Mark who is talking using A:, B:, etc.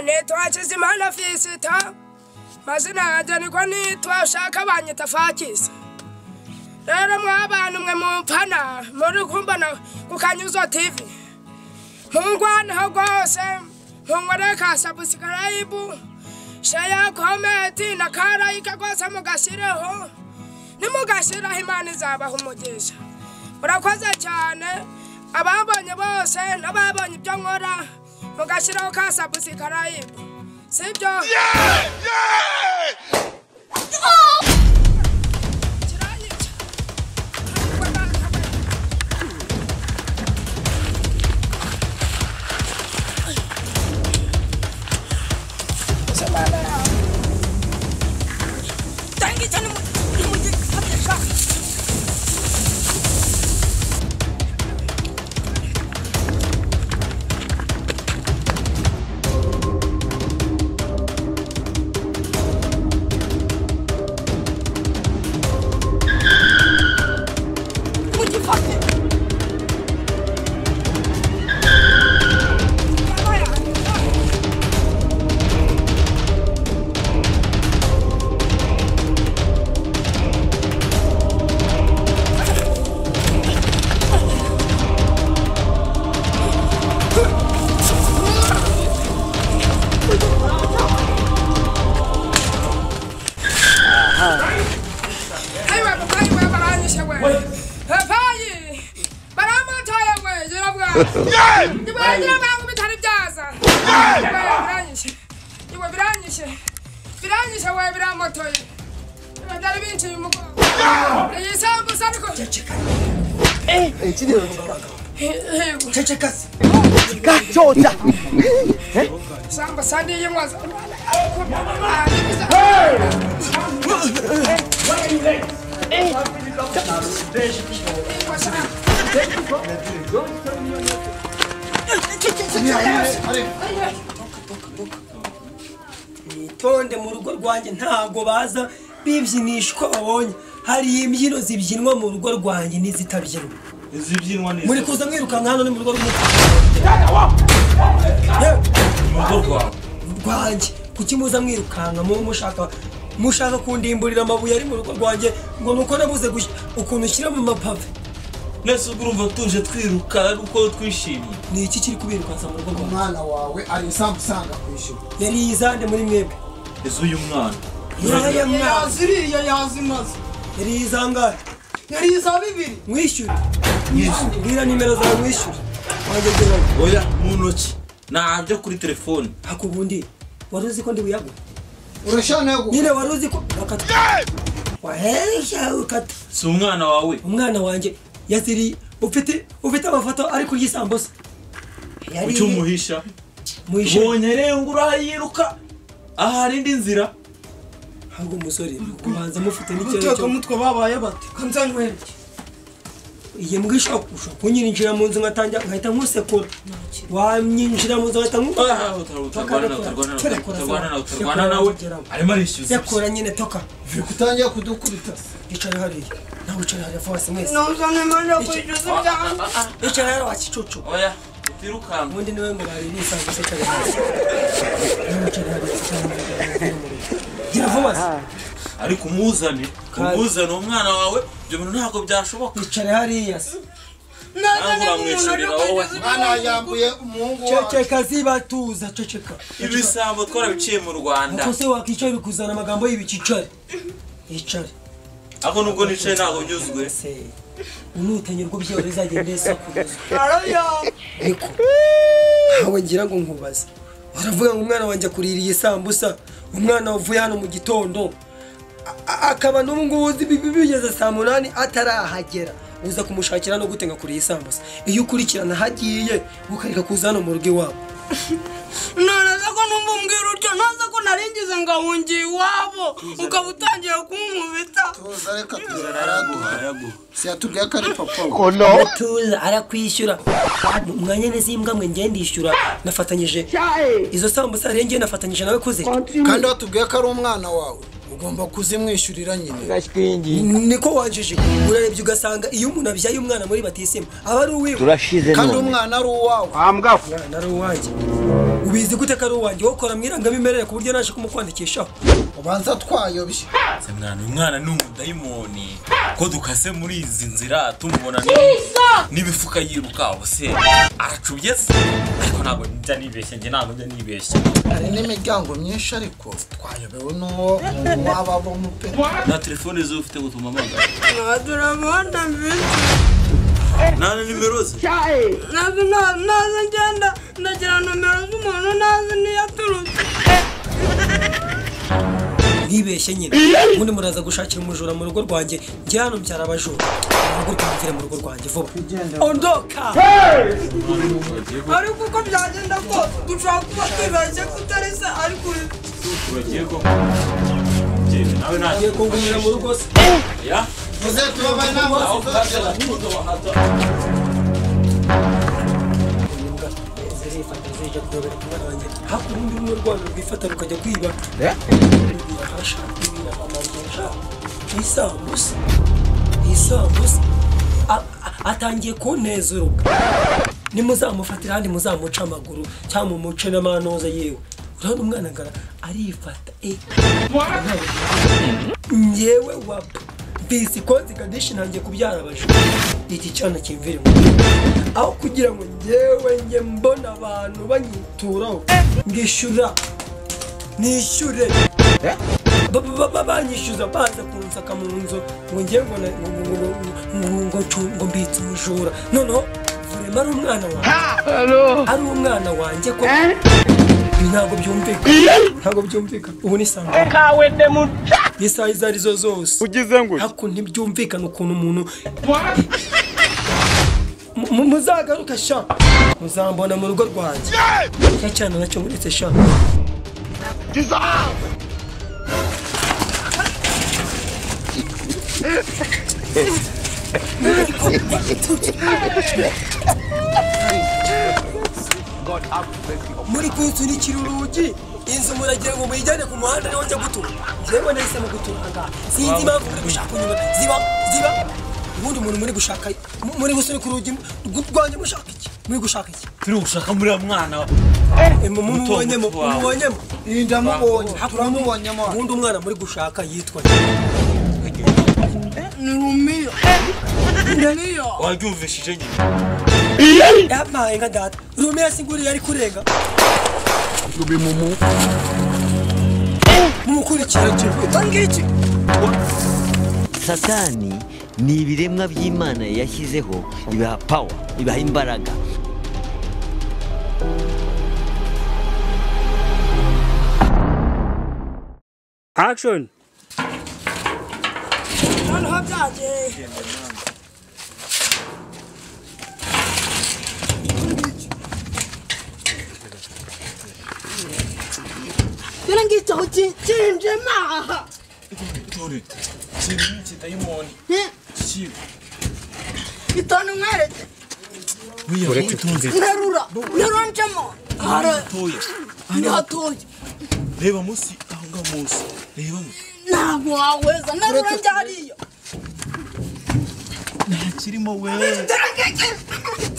A: nitwa Hakizimana Fisita mazina yanjye niko nitwa ushaka banyita Fakisi rero mwabana mwe mumpana muri kumbana ku kanyuzo TV mungwaneho rwose munkorere ka sabusikarayibu sheya komenti na karayika rwose mugashyireho nimugashyiraho imana izabaha umugisha murakoze cyane ababonye bose n'ababonye ibyo nkora mugashyiraho ka sabusikarayibu sibyo kiranyica ntabwo nakabaye Ayiwa mukayi we baranyishe we papayi baramutoye we yirabwa iwe ngira bangu bitari byaza iwe biranyishe iwe biranyishe biranyishe we biramutoye iwe byari binciye umugongo iyi sambusa ariko Yego,
B: Chota.
A: sambusa niyo nkoza
C: itonde mu rugo rwanjye ntabwo baza bibyinisha uko babonye hari imbyino zibyinwa mu rugo rwanjye n'izitabyinwa
D: izibyinwa neza
C: muri kuza mwirukanka hano ni mu rugo rw'umuco
D: mu rugo rwawe
C: rwanjye kuki muza mwirukanka mu mushaka mushaka kundimburira amabuye ari mu rugo rwanjye ngo ni uko nabuze gush- ukuntu ushyira mu mapave
D: nese ubwo urumva tuje twiruka ari uko twishimye
C: ni iki kiri kubirukansa mu rugo rwanjye
B: Umwana wawe ari isambu usanga ku ishuri.
C: yari yizande muri mwebwe
D: ese uyu mwana
C: yaya mwana
B: iriya yazimaze.
C: yari yizangaye
B: Yari iza bibiri.
C: mwishyure mbwira nimero zawe mwishyure wangezeho
D: oya mu ntoki ntabyo kuri telefone
C: hakubundi wari uzi ko ndi buyagwe
B: Urashana yo
C: nyine wari uzi ko wakata wahesha ukata
D: si umwana wawe
C: umwana wanjye yaziriye ufite ufite amafoto ari kurya isambusa yari
D: ucyo umuhisha
C: mwishyure
D: ubonye rero ngo urayiruka ahari indi nzira
C: ntabwo umusore kubanza mufite n'ikibazo
B: guteka
C: cyo
B: mutwe babaye bati ko nzanywereke.
C: igihe mbwisha ushobora kunyirinjira mu nzu nkatangira nkahita nkusekura wanyinjira mu nzu ngahita nku
D: Ah, utarwana nawe utarwana nawe utarwana nawe utarwana nawe arimo arishyuza
C: sekura nyine toka
B: Uri kutangira kudukubita.
C: yicara hariya nawe wicara hariya fawasi mwese
A: Nuzamemanakujuzubyanga
C: yicara hariya wakicucu
D: oya utirukanka
C: ubundi niwe murari bisanzwe se cyane hasi niwe cyane hasi cyane gira vuba se
D: ariko umuzane umuzane umwana wawe ibyo bintu ntabwo byashoboka
C: yicare hariya se
B: Mwana yambuye umuhungu wawe.
C: ceceka zibatuza ceceka
D: ibisambo twarabiciye mu rwanda
C: uko se wakwicara bikuzana amagambo y'ibicicare yicare
D: ariko nubwo nicaye ntabwo nyuzwe
C: se unutanye urwo byoro bizagenda isakuza ariko ntawe ngira ngo nkubaze baravuga ngo umwana wanjye akuririye isambusa umwana wavuye hano mu gitondo a- a- akaba n'ubu ngubu uzi bi- bi- bigeze saa munani atarahagera uza kumushakira no gute ngakuriye isambusa iyo ukurikirana hagiye ukareka kuza hano mu rugo iwabo
A: noneze ko numva umbwira utyo noneze ko naringize ngahungiye iwabo ukaba utangiye kumumubita
B: Tuza reka tuza araduha. Si yatubwiye ko ari papa we.
C: tuza arakwishyura umwanya n'izimbwa mwe ngende ndishyura nafatanyije izo sambusa rero ngewe nafatanyije nawe kuze
B: kandi watubwiye ko ari umwana wawe ugomba kuzimwishyurira nyine
C: niko wanjije urarebye ugasanga iyo umuntu abyaye umwana muri batisima aba ari uwiwe
E: turashize
B: kandi
E: none
B: umwana ari uwawe
C: umwana ari uwanjye ubizi gute ko ari uwanjye wokora mu irangamimerere ku buryo naje kumukwandikishaho
B: ubanza twayobye
D: semwana uyu mwana ni umudayimoni ko dukase muri izi nzira tumubona ni- n'ibifuka yirukaho se aracubye se ariko ntabwo njya nibeshye njye ntabwo njya nibeshye
B: hari n'imiryango myinshi ariko twayobewe n'uwo wababamo pe
D: nta telefone zo ufite gutuma amagana
E: turamubona mfite
D: nta na nimero ze
E: ntabwo nta- ntazi ngenda ndagira nomero z'umuntu ntazi niyo aturutse
C: mwibeshye nyine ubundi muraza gushakira umujura mu rugo rwanjye njye hano mbyara abajura ntabwo rwangire mu rugo rwanjye vuba ondoka
E: ariko uko byagenda kose dushobora kuba twibeshye kutari se ariko uri
D: nawe nta
C: ngiye kungumira mu rugo se
D: ya
B: tuze tubabaye n'abo
C: zirifata zijya kuyobera umwana wanjye hakurya urundi rumwe rwabo rwifata rukajya kwiba ashaka ibintu amavunja isambusa isambusa A- a- atangiye kunteza uruga nimuzamufatira ahandi muzamuca amaguru cyangwa mumuce n'amanoza yewe urabona umwana ngara arifata eh ngewe wapa mvise ikozi kadishi ntangiye kubyara abajura iki cyana kimvira mu aho kugira ngo ngewe njye mbona abantu banyituraho ngishyura nishyure Ba- ba- ba- banyishyuza baza kunsaka mu nzu ngo ngewe ngo na- ngo- ngo- ngo- ngo- ngo- ngo ncu- ngo mbitse umujura noneho vurema ari umwana wanjye ari umwana wanjye ko ibi ntabwo byumvikana ntabwo byumvikana ubu ni sangwa isaha izo arizo zose
F: ugize ngo
C: ariko ntibyumvikana ukuntu umuntu Mu- muzagaruka sha muzambona mu rugo rwanjye cya cyana nacyo muretse sha muri kunsunikira urugi inzu muragira ngo muyijyane ku muhanda niho njya gutura yewe nahisemo gutura aha ngaha sinzi impamvu muri gushaka inyuma ziba ziba ubundi umuntu muri gushaka mu- muri gusunika urugi rw- rwanjye mushaka iki muri gushaka iki
D: turi gushaka muri uriya mwana
C: Eh, mu- mu- mubonyemo mubonyemo
B: indamubonye turamubonyemo
C: ubundi umwana muri gushaka yitwa
E: ni rumiyo rumiyo
D: waryumvishije nyine
C: yampaye nka data rumiya singuriye ari kurenga mumukurikira ngiki
G: satani ni ibiremwa by'imana yashyizeho ibiha pawa ibiha imbaraga
F: action
E: noneho byageye Kino ngicyo ukinjemo aha
D: dore ikintu ni ikidayimoni kiwe
E: itanu nkwereke
D: buriya witonze
E: nterura nterura ncamo hari
D: mutoya
E: ni hatoya
D: reba munsi aho ngaho munsi reba mu-
E: ntabwo waweza nterura njya hariya
D: nta kirimo we
E: Nterura ngicyo.